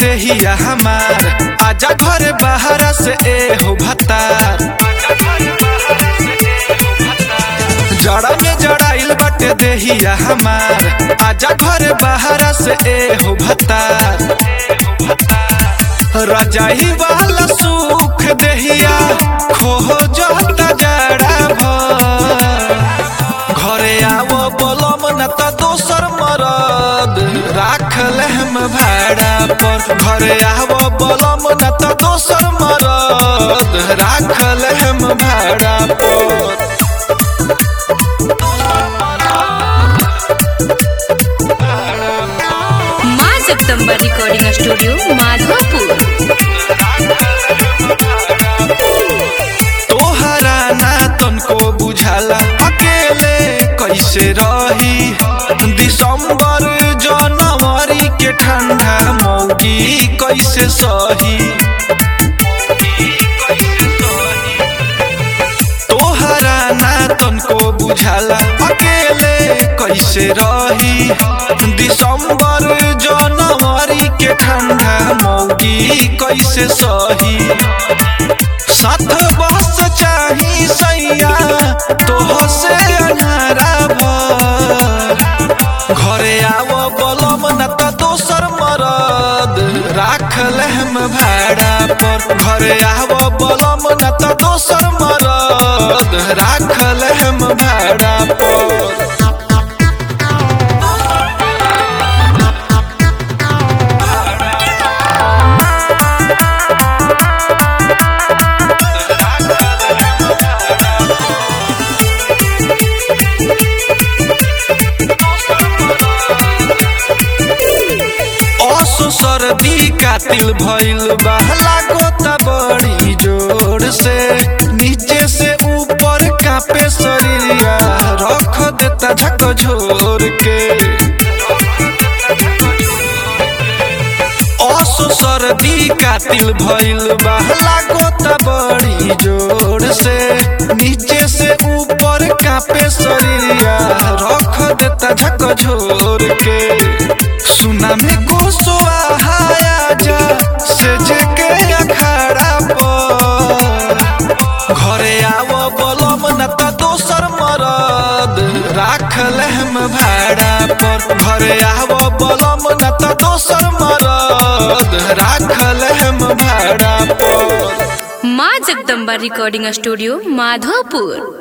देहिया हमार आजा घर बाहर से ए हो भतार जड़ा में जड़ाइल बाटे देहिया हमार आजा घर बाहर से ए हो भतार रजाई वाला सुख देहिया खो जाता जड़ा भर घरे आवो बोलम न त दोसर मरद राख लेहम भाड़ा पर घरे आवो बोलम न त दोसर मरद राख लेहम भाड़ा पर माँ जगदम्बा रिकॉर्डिंग स्टूडियो माधोपुर तोहरा ना तनको बुझाला अकेले कैसे रही दिसंबर जनवरी के ठंडा मौगी कैसे सही तोहरा ना तनको बुझाला अकेले कैसे रही दिसंबर जनवरी के ठंडा मौगी कैसे सही साथ बस चाही सैया तोह से अन्हारा भर घरे आव बलम न त दोसर मरद राख लेहम भाड़ा पर घरे आव बलम न त दोसर मरद राख लेहम भाड़ा पर असो सर्दी कातिल भइल बा लागो त बड़ी जोर से नीचे से ऊपर कापे शरीरिया रख देता झक झोर के असो सर्दी कातिल भइल बा लागो त बड़ी जोर से नीचे से ऊपर कापे शरीरिया रख देता झक झोर के सुना में कोसो आया जा से जेके अखाड़ा पर घरे आवो बोलम न त दोसर मरद राख लेहम भाड़ा पर घरे आवो बोलम न त दोसर मरद राख लेहम भाड़ा पर माँ जगदम्बा रिकॉर्डिंग स्टूडियो माधोपुर